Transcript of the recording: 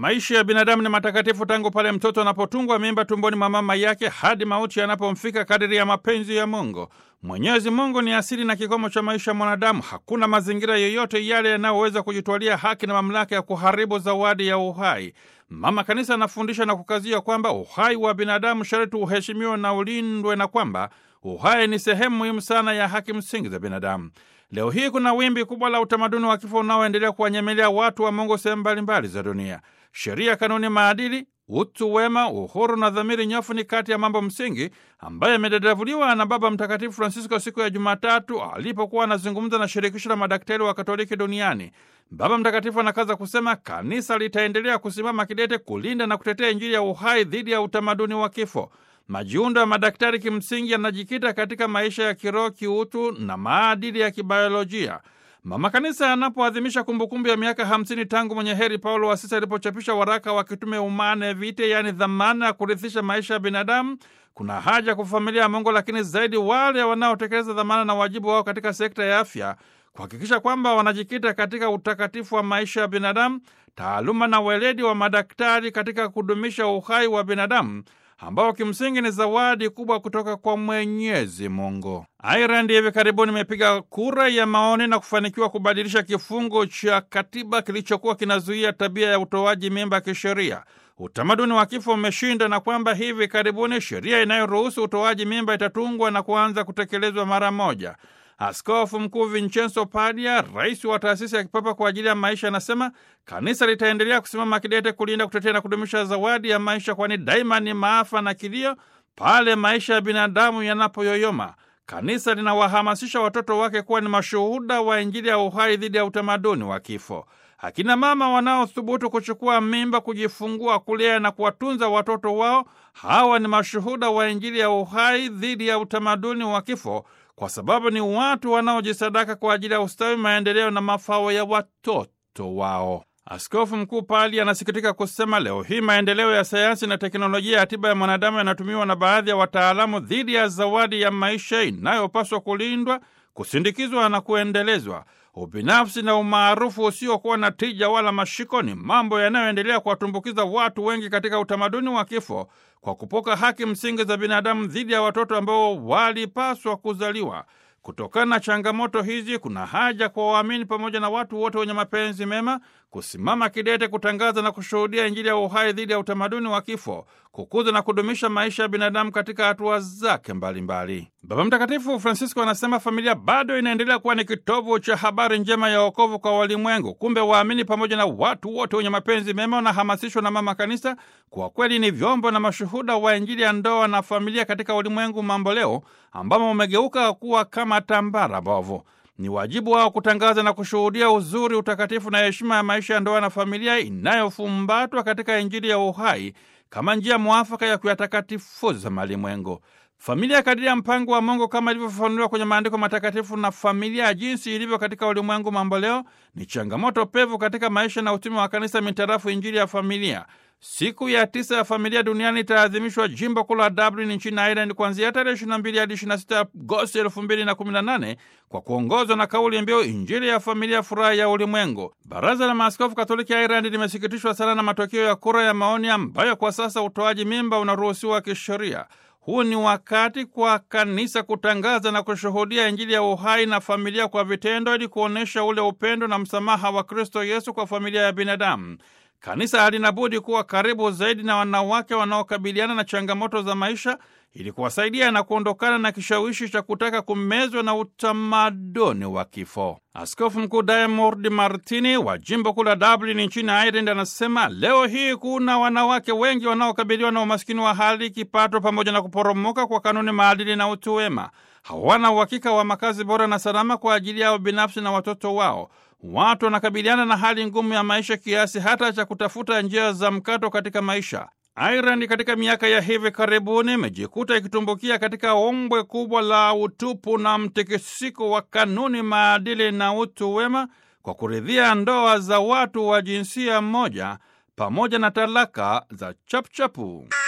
Maisha ya binadamu ni matakatifu tangu pale mtoto anapotungwa mimba tumboni mwa mama yake hadi mauti yanapomfika kadiri ya mapenzi ya Mungu. Mwenyezi Mungu ni asili na kikomo cha maisha ya mwanadamu. Hakuna mazingira yoyote yale yanayoweza kujitwalia haki na mamlaka ya kuharibu zawadi ya uhai. Mama Kanisa anafundisha na kukazia kwamba uhai wa binadamu sharti uheshimiwe na ulindwe na kwamba uhai ni sehemu muhimu sana ya haki msingi za binadamu. Leo hii kuna wimbi kubwa la utamaduni wa kifo unaoendelea kuwanyemelea watu wa Mungu sehemu mbalimbali za dunia. Sheria, kanuni, maadili, utu wema, uhuru na dhamiri nyofu ni kati ya mambo msingi ambayo yamedadavuliwa na Baba Mtakatifu Francisco siku ya Jumatatu alipokuwa anazungumza na shirikisho la madaktari wa Katoliki duniani. Baba Mtakatifu anakaza kusema kanisa litaendelea kusimama kidete kulinda na kutetea Injili ya uhai dhidi ya utamaduni wa kifo. Majiundo ya madaktari kimsingi yanajikita katika maisha ya kiroho, kiutu na maadili ya kibiolojia. Mama Kanisa anapoadhimisha kumbukumbu ya miaka hamsini tangu mwenye heri Paulo wa Sita alipochapisha waraka wa kitume Humane Vitae, yaani dhamana ya kurithisha maisha ya binadamu, kuna haja kwa familia ya Mungu, lakini zaidi wale wanaotekeleza dhamana na wajibu wao katika sekta ya afya kuhakikisha kwamba wanajikita katika utakatifu wa maisha ya binadamu, taaluma na weledi wa madaktari katika kudumisha uhai wa binadamu ambao kimsingi ni zawadi kubwa kutoka kwa Mwenyezi Mungu. Ireland hivi karibuni imepiga kura ya maoni na kufanikiwa kubadilisha kifungu cha katiba kilichokuwa kinazuia tabia ya utoaji mimba kisheria. Utamaduni wa kifo umeshinda na kwamba hivi karibuni sheria inayoruhusu utoaji mimba itatungwa na kuanza kutekelezwa mara moja. Askofu Mkuu Vincenzo Padia, rais wa taasisi ya kipapa kwa ajili ya maisha, anasema kanisa litaendelea kusimama kidete kulinda, kutetea na kudumisha zawadi ya maisha, kwani daima ni maafa na kilio pale maisha ya binadamu yanapoyoyoma. Kanisa linawahamasisha watoto wake kuwa ni mashuhuda wa Injili ya uhai dhidi ya utamaduni wa kifo. Akina mama wanaothubutu kuchukua mimba, kujifungua, kulea na kuwatunza watoto wao, hawa ni mashuhuda wa Injili ya uhai dhidi ya utamaduni wa kifo kwa sababu ni watu wanaojisadaka kwa ajili ya ustawi, maendeleo na mafao ya watoto wao. Askofu Mkuu Pali anasikitika kusema leo hii maendeleo ya sayansi na teknolojia ya tiba ya mwanadamu yanatumiwa na baadhi ya wataalamu dhidi ya zawadi ya maisha inayopaswa kulindwa, kusindikizwa na kuendelezwa. Ubinafsi na umaarufu usiokuwa na tija wala mashiko ni mambo yanayoendelea kuwatumbukiza watu wengi katika utamaduni wa kifo kwa kupoka haki msingi za binadamu dhidi ya watoto ambao walipaswa kuzaliwa. Kutokana na changamoto hizi, kuna haja kwa waamini pamoja na watu wote wenye mapenzi mema kusimama kidete kutangaza na kushuhudia Injili ya uhai dhidi ya utamaduni wa kifo, kukuza na kudumisha maisha ya binadamu katika hatua zake mbalimbali. Baba Mtakatifu Francisco anasema familia bado inaendelea kuwa ni kitovu cha habari njema ya wokovu kwa walimwengu. Kumbe waamini pamoja na watu wote wenye mapenzi mema wanahamasishwa na Mama Kanisa kwa kweli ni vyombo na mashuhuda wa Injili ya ndoa na familia katika ulimwengu mamboleo ambamo umegeuka kuwa kama tambara bovu. Ni wajibu wao kutangaza na kushuhudia uzuri, utakatifu na heshima ya maisha ya ndoa na familia inayofumbatwa katika Injili ya uhai kama njia mwafaka ya kuyatakatifuza malimwengu. Familia kadiri ya mpango wa Mungu kama ilivyofafanuliwa kwenye maandiko matakatifu, na familia ya jinsi ilivyo katika ulimwengu mamboleo ni changamoto pevu katika maisha na utumi wa kanisa mitarafu Injili ya familia. Siku ya tisa ya familia duniani itaadhimishwa jimbo kuu la Dublin nchini Ireland kuanzia tarehe 22 hadi 26 Agosti 2018 kwa kuongozwa na kauli mbiu Injili ya familia, furaha ya ulimwengu. Baraza la Maaskofu Katoliki ya Ireland limesikitishwa sana na matokeo ya kura ya maoni ambayo kwa sasa utoaji mimba unaruhusiwa kisheria. Huu ni wakati kwa kanisa kutangaza na kushuhudia Injili ya uhai na familia kwa vitendo, ili kuonyesha ule upendo na msamaha wa Kristo Yesu kwa familia ya binadamu. Kanisa halina budi kuwa karibu zaidi na wanawake wanaokabiliana na changamoto za maisha ili kuwasaidia na kuondokana na kishawishi cha kutaka kumezwa na utamaduni wa kifo. Askofu Mkuu Diamond Martini wa jimbo kuu la Dublin nchini Ireland anasema leo hii kuna wanawake wengi wanaokabiliwa na umaskini wa hali, kipato, pamoja na kuporomoka kwa kanuni, maadili na utu wema. Hawana uhakika wa makazi bora na salama kwa ajili yao binafsi na watoto wao. Watu wanakabiliana na hali ngumu ya maisha kiasi hata cha kutafuta njia za mkato katika maisha. Ireland katika miaka ya hivi karibuni imejikuta ikitumbukia katika ombwe kubwa la utupu na mtikisiko wa kanuni, maadili na utu wema kwa kuridhia ndoa za watu wa jinsia moja pamoja na talaka za chapuchapu.